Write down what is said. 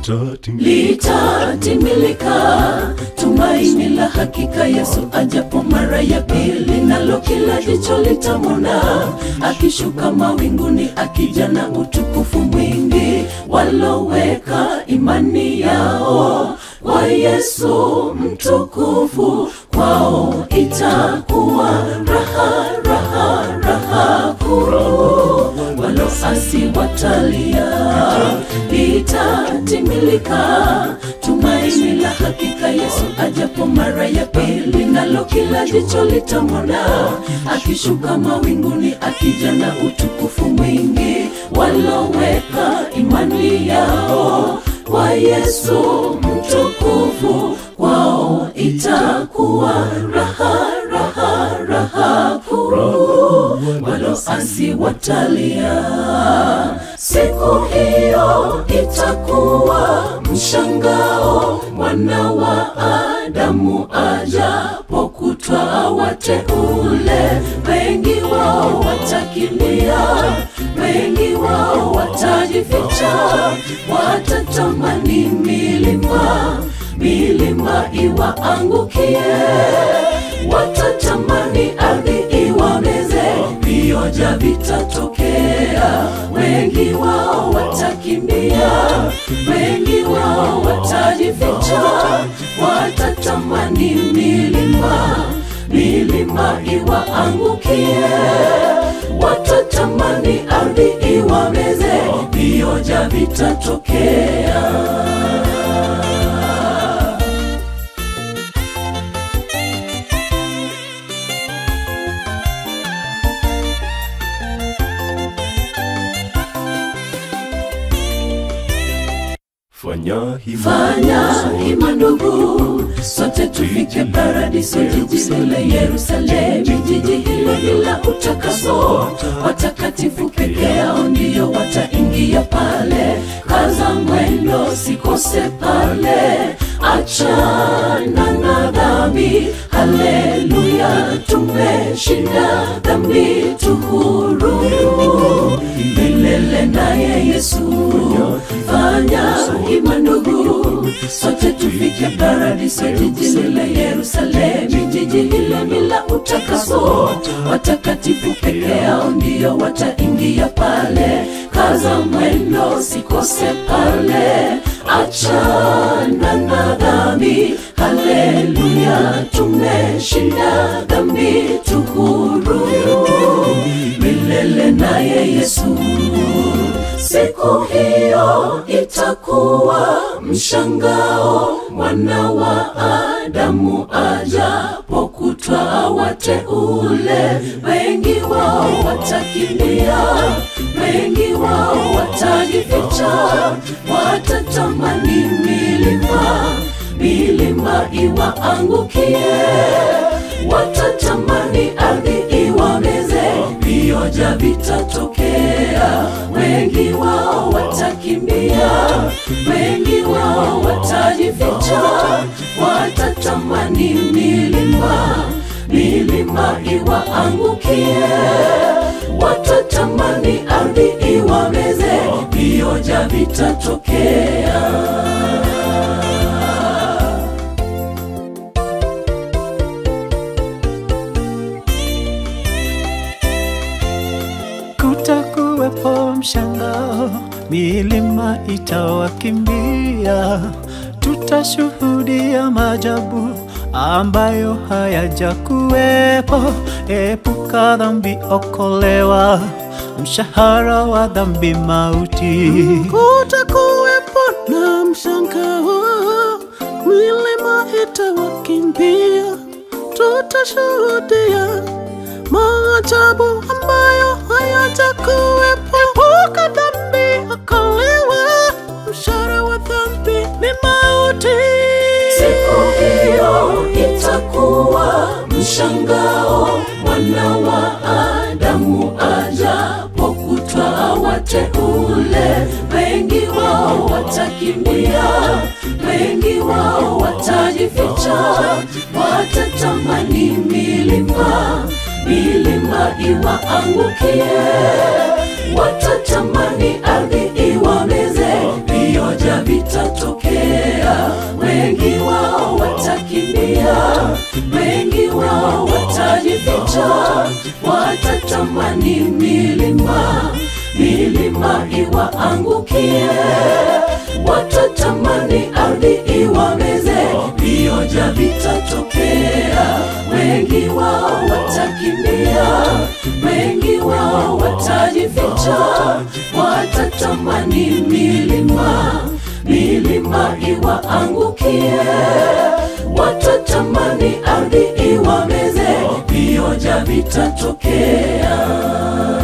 litatimilika tumaini la hakika yesu ajapo mara ya pili nalo kila jicho litamwona akishuka mawinguni akija na utukufu mwingi waloweka imani yao kwa yesu mtukufu kwao itakuwa raha raha raha kuu waloasi watalia litatimilika tumaini la hakika yesu ajapo mara ya pili nalo kila jicho litamwona akishuka mawinguni akija na utukufu mwingi waloweka imani yao kwa yesu mtukufu kwao itakuwa raha raha raha kuu waloasi watalia siku hiyo itakuwa mshangao mwana wa adamu ajapokutwa wateule wengi wao watakimbia wengi wao watajificha watatamani milima milima iwaangukie watatamani ardhi iwameze vioja vitatokea wengi wao watakimbia wengi wao watajificha watatamani milima milima iwaangukie watatamani ardhi iwameze vioja vitatokea fanya hima fanya hima ndugu sote tufike paradiso jiji lile yerusalemu jiji hilo ni la utakaso watakatifu peke yao ndiyo wataingia pale kaza mwendo sikose pale achana na dhambi haleluya tumeshinda dhambi tuhuru milele naye yesu fanya hima ndugu sote tufike paradiso jiji lile yerusalemu jiji hilo ni la utakaso watakatifu peke yao ndiyo wataingia pale kaza mwendo sikose pale achana na dhambi haleluya tumeshinda dhambi tuhuru milele naye yesu siku hiyo itakuwa mshangao mwana wa adamu ajapokutwa wateule wengi wao watakimbia wengi wao watajificha watatamani milima milima iwaangukie watatamani ardhi iwameze vioja vitatokea wengi wao watakimbia wengi wao watajificha watatamani milima milima iwaangukie watatamani ardhi iwameze vioja vitatokea kutakuwepo mshangao, milima itawakimbia, tutashuhudia maajabu ambayo hayajakuwepo. Epuka dhambi, okolewa, mshahara wa dhambi mauti. kutakuwepo na mshangao, milima itawakimbia, tutashuhudia maajabu ambayo hayatakuwepo. Epuka dhambi, okolewa, mshahara wa dhambi ni mauti. siku hiyo itakuwa mshangao mwana wa adamu ajapokutwa wateule wengi wao watakimbia wengi wao watajificha watatamani milima milima iwaangukie watatamani ardhi iwameze vioja vitatu watatamani milima milima iwaangukie watatamani ardhi iwameze vioja vitatokea wengi wao watakimbia wengi wao watajificha watatamani milima milima iwaangukie watatamani ardhi iwameze vioja vitatokea